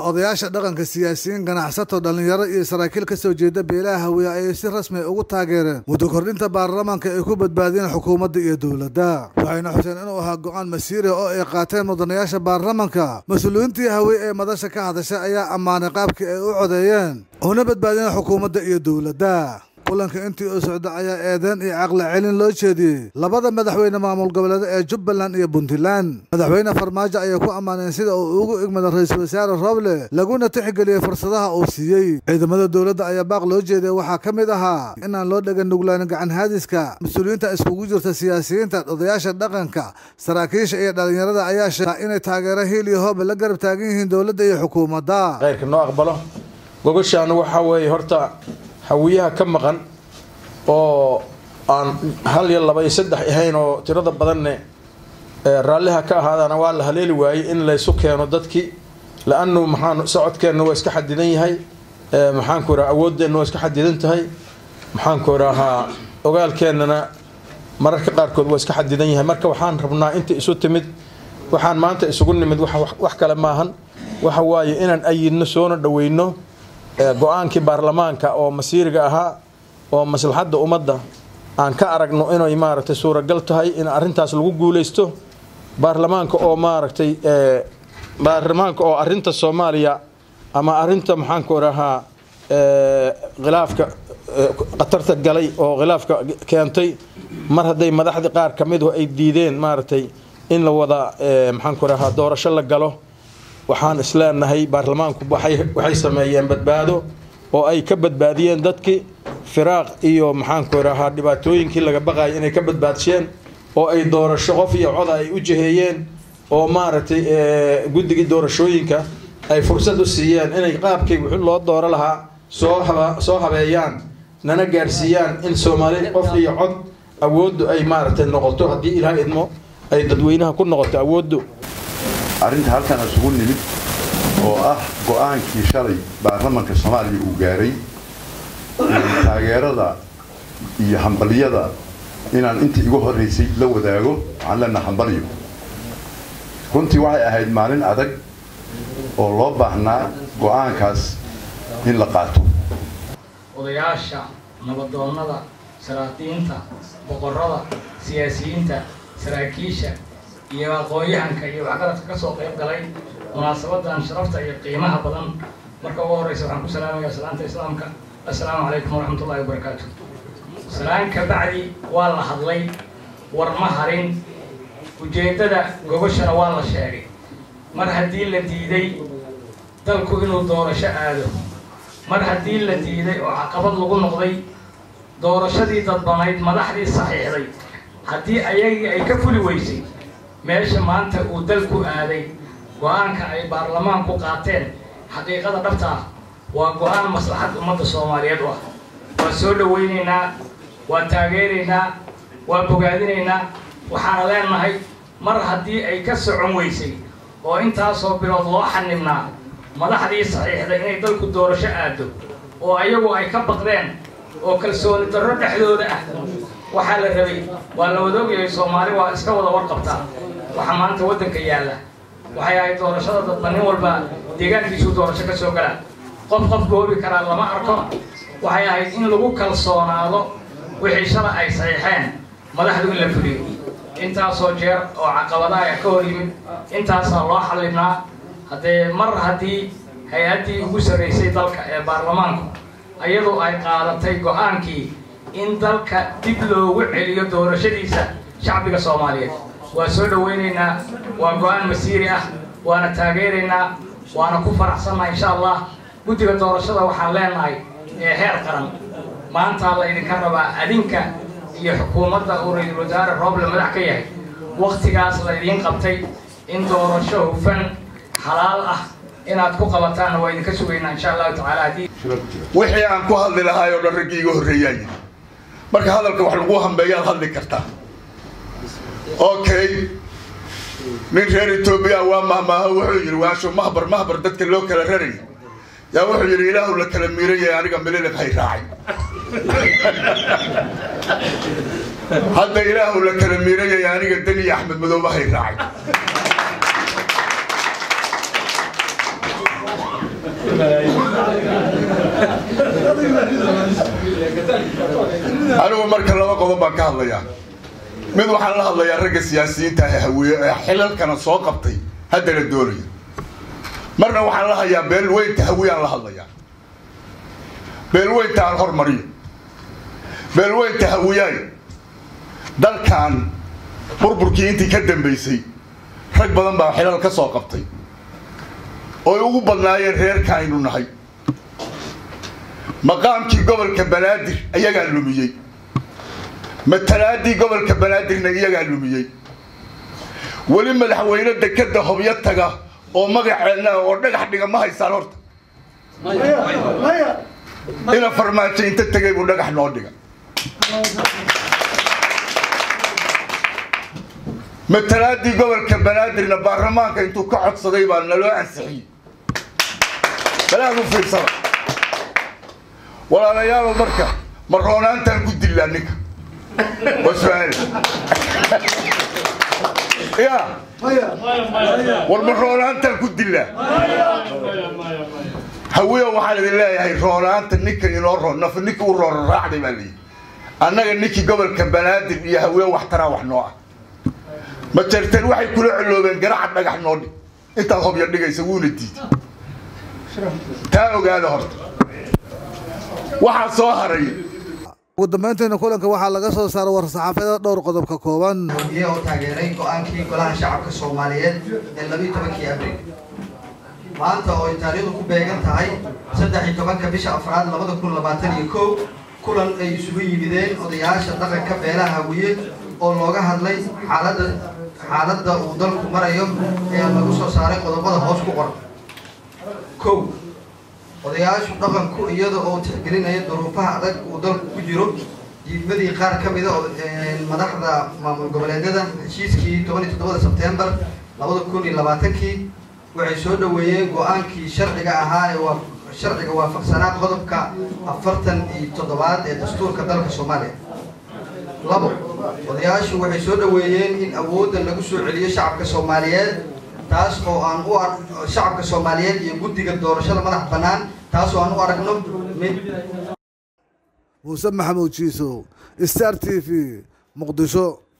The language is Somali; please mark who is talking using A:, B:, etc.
A: odayaasha dhaqanka siyaasiyiin ganacsato dhallinyaro iyo saraakiil ka soo jeeda beelaha hawiye ayay si rasmi ugu taageereen muddo kordhinta baarlamaanka ay ku badbaadiyeen xukuumadda iyo dowladda waxayna xuseen inuu ahaa go-aan masiiri oo ay qaateen mudanayaasha baarlamanka mas-uuliyiintii hawiye ee madasha ka hadashay ayaa ammaanay qaabkii ay u codeeyeen una badbaadiyeen xukuumadda iyo dowladda kulanka intii uu socda ayaa eedeyn iyo caqli celin loo jeediyey labada madaxweyne maamul goboleed ee jubbaland iyo puntland madaxweyne farmaajo ayay ku ammaaneen sida uu ugu igmada ra-iisul wasaare roble laguna tixgeliyey fursadaha uu siiyey ciidamada dowladda ayaa baaq loo jeediyey waxaa ka mid ahaa inaan loo dhegan nuglaanin gacan haadiska mas-uuliyiinta iskugu jirta siyaasiyiinta odayaasha dhaqanka saraakiisha iyo dhallinyarada ayaa sheega inay taageero hiil iyo hooba la garab taagan yihiin dowladda iyo xukuumadda
B: khayrka noo aqbalo gogoshaanu waxaa weeye horta hawiyaha ka maqan oo aan hal iyo laba iyo saddex ahayn oo tirada badanne raalliha ka ahaadaana waa la haleeli waayey in laysu keeno dadkii la-anu maxaan socodkeenna waa iska xadidan yahay maxaanku ihaha awooddeenna waa iska xadidan tahay maxaanku idhahaa ogaalkeennana mararka qaarkood waa iska xadidan yahay marka waxaan rabnaa inta isu timid waxaan maanta isugu nimid wax kale maahan waxa waaye inaan ayidno soona dhaweyno go-aankii baarlamaanka oo masiiriga ahaa oo maslaxadda ummadda aan ka aragno inay maaragtay suuragal tahay in arrintaas lagu guuleysto baarlamaanka oo maaragtay baarlamaanka oo arrinta soomaaliya ama arrinta maxaanku idhahaa khilaafka khatarta galay oo khilaafka keentay mar hadday madaxdii qaar ka midu ay diideen maaragtay in la wada maxaanku idhahaa doorasho la galo waxaan isleenahay baarlamaanku waxay sameeyeen badbaado oo ay ka badbaadiyeen dadkii firaaq iyo maxaanku idhahaa dhibaatooyinkii laga baqayay inay ka badbaadsheen oo ay doorasho qof iyo coda ay u jiheeyeen oo maaragtay guddigii doorashooyinka ay fursad u siiyeen inay qaabkii wixii loo dooro lahaa soo soo habeeyaan nana gaarsiiyaan in soomaali qof iyo cod awooddu ay maaragtay noqoto haddii ilaah idmo ay dadweynaha ku noqoto awooddu
C: arrinta halkan isugu nimid oo ah go-aankii shalay baarlamanka soomaaliya uu gaaray taageerada iyo hambaliyada inaan intii igu horreysay la wadaago waxaan leenaha hambalyo runtii waxay ahayd maalin adag oo loo baahnaa go-aankaas in la qaato
D: odayaasha nabadoonnada saraadiinta boqorada siyaasiyiinta saraakiisha iyo aqoon-yahanka iyo waxgaradka ka soo qayb galay munaasabadan sharafta iyo qiimaha badan marka ugu horreysa waxaan ku salaamayaa salaanta islaamka assalaamu calaykum waraxmat ullahi wabarakaatu salaan ka bacdi waa la hadlay war ma harin ujeeddada gogoshana waa la sheegay mar haddii la diiday dalku inuu doorasho aado mar haddii la diiday oo caqabad lagu noqday doorashadii dadbanayd madaxdii saxiixday haddii ayagii ay ka fuli weysay meesha maanta uu dalku aaday go-aanka ay baarlamaanku qaateen xaqiiqada dhabta ah waa go-aan maslaxad ummadda soomaaliyeed u ah waa soo dhawaynaynaa waa taageeraynaa waa bogaadinaynaa waxaana leenahay mar haddii ay ka socon weysay oo intaasoo bilood loo xanibnaa madaxdii saxiixday inay dalku doorasho aado oo ayagu ay ka baqdeen oo kalsooni darro dhexdooda ah waxaa la rabay waa la wada ogyahay soomaali waa iska wada warqabtaa waxa maanta waddanka yaalla waxay ahayd doorashada dadba nin walba deegaankiisuu doorasho ka soo galaa qof qof goobi karaa lama arko waxay ahayd in lagu kalsoonaado wixii shala ay saxiixeen madaxdu in la fuliyo intaasoo jeer oo caqabadaha ka hor yimid intaasaa loo xallibnaa haddee mar haddii hay-addii ugu sarraysay dalka ee baarlamaanku iyadoo ay qaadatay go-aankii in dalka dib loogu celiyo doorashadiisa shacbiga soomaaliyeed waa soo dhawaynaynaa waa go-aan masiiri ah waana taageeraynaa waana ku faraxsannaha insha allah guddiga doorashada waxaan leenahay ee heer qaran maantaa la idinka rabaa adinka iyo xukuumadda uu ra-iisul wasaare rooble madax ka yahay wakhtigaas la idiin qabtay in doorasho hufan xalaal ah inaad ku qabataanna waa idinka sugaynaa insha allahu tacaala haddii
E: wixii aan ku hadli lahaay oo dhan raggii iga horreeyaa yidhi marka hadalka wax lagu hambeeyaad hadli kartaa okay nin reer etoobiya waa mahmaaho wuxuu yidhi waasho mahbar mahbar dadka loo kala rarayay yaa wuxuu yidhi ilaahu la kala miirayay aniga mililib hay raacay hadda ilaahu la kala miirayay aniga deni iyo axmed madoobe hay raacay anigu marka laba qodob baan ka hadlayaa mid waxaan la hadlayaa ragga siyaasiyiinta ee hawiye ee xilalkana soo qabtay haddana doonaya marna waxaan la hayaa beelweynta hawiyaan la hadlayaa beelweynta aan hormariyo beelweynta hawiyaay dalkan burburkii intii ka dambaysay rag badan baa xilal ka soo qabtay ooy ugu badnaayeen reerka aynu nahay maqaamkii gobolka banaadir ayagaa lumiyey matalaadii gobolka banaadirna iyagaa lumiyey weli madaxweyne dekeda hobyo taga oo magaceenna oo dhagax dhiga ma haysaan horta ina farmaajo inta tegay buu dhagax noo dhiga matalaadii gobolka banaadirna baarlamaanka intuu ka codsaday baa naloo ansixiyey balaad u fiirsada walaalayaalo marka ma roonaantaan ku dillaa ninka waa su-aal ya war ma roonaantaan ku dillaa hawiya waxaan idin leeyahay roonaanta ninka inoo roon naf ninka u roora raacday baa leeyihi annaga ninkii gobolka banaadir iyo hawiye wax taraa wax noo ah ma jeerteen waxay kula coloobeen garaca dhagax noo dhig intaad hobya dhigaysa wuuna diiday taa ogaada horta waxaa soo haray
A: ugu dambeyntiina kulanka waxaa laga soo saaray war-saxaafada dhowr qodob ka kooban
F: guddiye oo taageeray go-aankii golaha shacabka soomaaliyeed ee labiiyo tobankii abriil maanta oo ay taariikhdu ku beegan tahay saddex iyo tobanka bisha afraad labada kun labaatan iyo kow kulan ay isugu yimideen odayaasha dhaqanka beelaha hawiye oo looga hadlay xaaladda xaaladda uu dalku marayo ee lagu soo saaray qodobada hoos ku qoran kow odayaashu dhaqanku iyada oo tixgelinaya duruufaha adag uu dalku ku jiro diidmadii qaar ka mida oo madaxda maamul goboleedyada heshiiskii toban iyo toddobada sebtembar labada kun iyo labaatankii waxay soo dhaweeyeen go-aankii sharciga ahaa ee waa sharciga waafaqsanaa qodobka afartan iyo toddobaad ee dastuurka dalka soomaaliya labo odayaashu waxay soo dhaweeyeen in awoodda lagu soo celiyo shacabka soomaaliyeed taas oo aan u ar shacabka soomaaliyeed iyo guddiga doorashada madax bannaan taas oo aan u aragno mid
A: muuse maxamuud jiisow star t v muqdisho